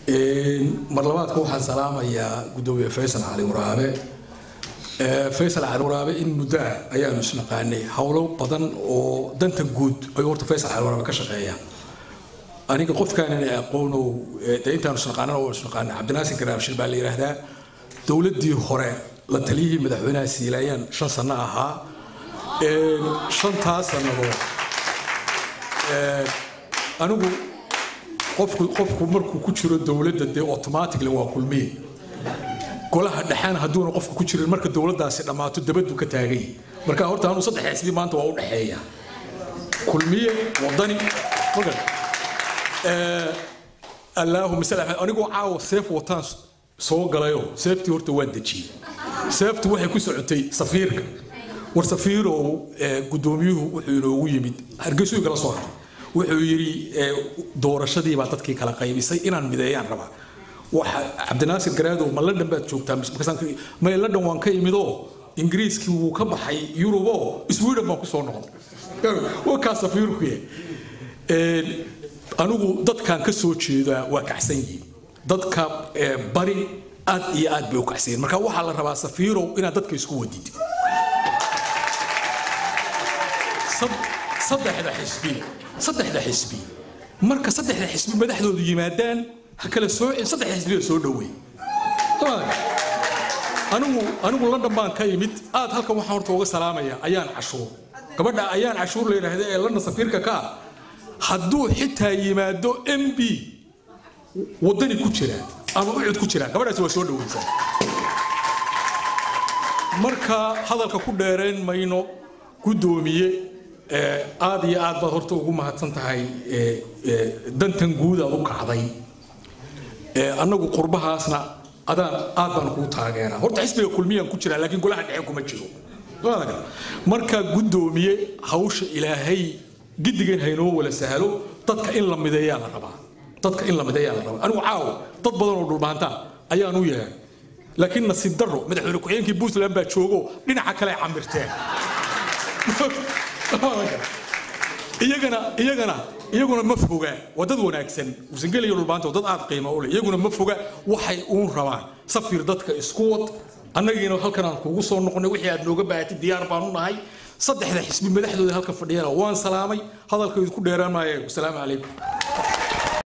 mar labaadka waxaan salaamayaa gudoomiye faysal cali waraabe faysal cali waraabe in muddaa ayaanu isnaqaanay howlo badan oo danta guud ayuu horta faysal cali waraabe ka shaqeeya aniga qofkaanan aqoonow dee intaanu isnaqaanan oo isnaqaanay cabdinaasir garaabshir baa la yidhaahdaa dowladdii hore la taliyihii madaxweynaha siilaayaan shan sano ahaa shantaas sannadood anigu qofku qofku markuu ku jiro dowladda dee automatically waa kulmiye golaha dhexaan hadduuna qofku ku jirin marka dowladdaasi dhammaato dabadu ka taagay marka horta anuu saddex xisbi maanta waa u dhexeeya kulmiye wadani magal allaahuma sal anigoo caawa seef wataan soo galayo seeftii horta waan dejiyey seeftu waxay ku socotay safiirka war safiirow gudoomiyuhu wuxuu inoogu yimid hargeysuu kala soo hadlay wuxuu yidhi doorashadii baa dadkii kala qaybisay inaan mideeyaan rabaa waxa cabdinaasir garaadow ma london baad joogtaa may london waan ka imidoo ingiriiskii wuu ka baxay yurubo sweden baan kusoo noqday wakaa safiirkuye anigu dadkan ka soo jeedaa waa kacsan yihiin dadka bari aad iyo aad bay u kacsan yihiin marka waxaa la rabaa safiirow inaad dadka isku wadid saddexda xisbi saddexda xisbi marka saddexda xisbi madaxdoodu yimaadaan ha kala soocin saddexda xisbiga soo dhowey anigu anigu london baan ka imid aad halkan waxaan horta uga salaamaya ayaan cashuur gabadha ayaan cashuur la yidhaahda ee london safiirka ka ah hadduu xitaa yimaado m b waddani ku jira ama ucud ku jira gabadhaasi waa soo dhoweysaa marka hadalka ku dheerayn mayno guddoomiye aad iyo aad baad horta ugu mahadsan tahay dantan guud aad u kacday annagu qurbahaasna adaan aad baan kuu taageeraa horta xisbiga kulmiyaan ku jiraa laakiin golaha dhexe kuma jiro marka guddoomiye hawsha ilaahay gidigan haynoo wala sahlo dadka in la mideeyaa la rabaa dadka in la mideeyaa la rabaa anigu caawo dad badan oo dhulbaanta ayaan u yeehay laakiin nasiib darro madaxweyne ku-xigeenkii puntland baa joogo dhinaca kale ay camirteen iyagana iyagana iyaguna ma foga waa dad wanaagsan wasangel iyo dhulbaanta dad aad qiimo u leh iyaguna ma foga waxay uun rabaan safir dadka isku wad annagiina halkan aan kuugu soo noqonay wixii aad nooga baahatay diyaar baan u nahay saddexda xisbi madaxdooda halka fadhiyana waan salaamay hadalka idinku dheeraan maaye wasalaamu calaykum